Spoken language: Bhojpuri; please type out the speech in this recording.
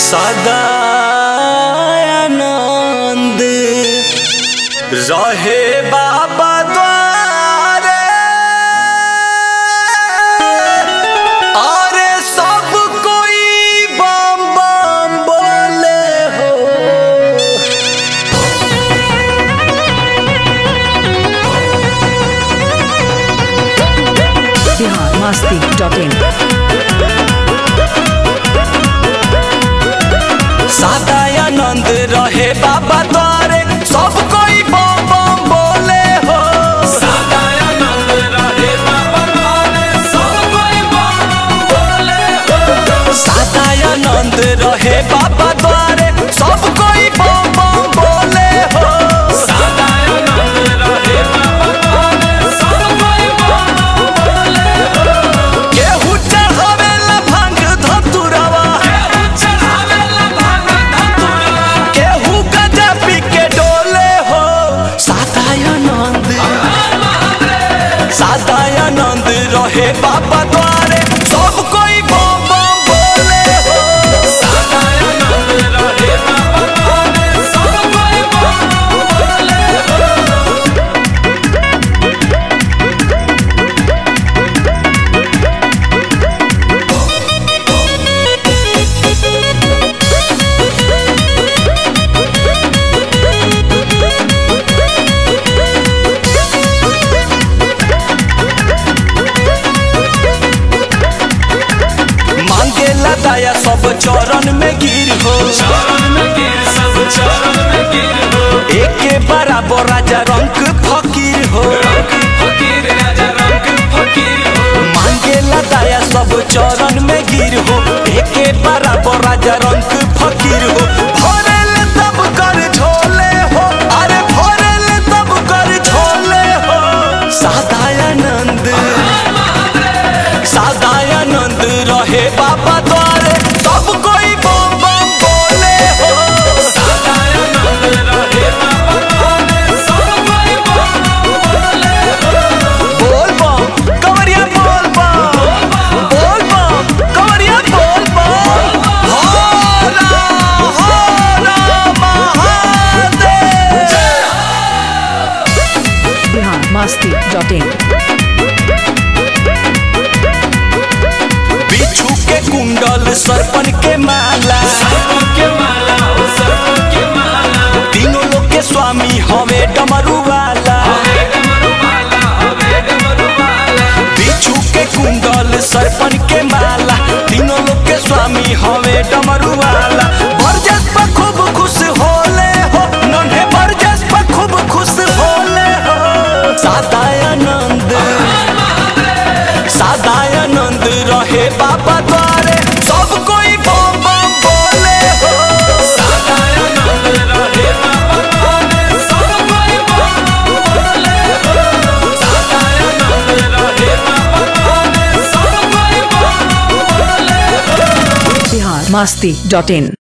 सदानंद रहे बाबा द्वारे अरे सब कोई बम बम बोले हो बिहार मस्ती डॉट इन सदानंद रहे बाबा द्वारे सब कोई बम बम बोले हो सदानंद रहे बाबा द्वारे सब कोई बम बम बोले हो सदानंद रहे बाबा द्वारे सब कोई बम बम बोले हो सदानंद रहे बाबा द्वारे सब कोई बम बम बोले हो केहू चढ़ावेला भांग धतुरवा केहू चढ़ावेला भांग धतुरवा केहू गजा पी के डोले हो सदानंद सदानंद रहे बाबा द्वारे सब कोई बम बम बोले हो सदानंद रहे बाबा द्वारे सब कोई बम बम बोले हो मांगेला दया सब चरण में गिर हो चरण में गिर सब चरण में गिर हो एके बराबर राजा रंग फकीर हो रंग फकीर राजा रंग फकीर हो मांगेला दया सब चरण में गिर हो एके बराबर राजा रंग फकीर हो भरेल तब कर झोले हो अरे भरेल तब कर झोले हो सदानंद सदानंद रहे बाबा द्वारे सब कोई बम बम बोले हो सदानंद रहे बाबा द्वारे सब कोई बम बम बोले हो बोल बम कवरिया बोल बम बोल बम कवरिया बोल बम हरा हरा महादेव बिहार मस्ती डॉट इन बिच्छू के कुंडल सरपन के माला सर्पों के माला हो सर्पों के माला तीनों लोग के स्वामी हवे डमरू वाला हवे डमरू माला हवे डमरू माला बिच्छू के कुंडल सरपन के माला तीनों लोग के स्वामी हवे डमरू वाला बरजस पर खूब खुश होले हो नन्हे बरजस पर खूब खुश होले हो सदानंद सदानंद रहे बाबा द्वारे सब कोई बम बम बोले हो सदानंद रहे बाबा द्वारे सब कोई बम बम बोले हो सदानंद रहे बाबा द्वारे सब कोई बम बम बोले हो बिहार मस्ती डॉट इन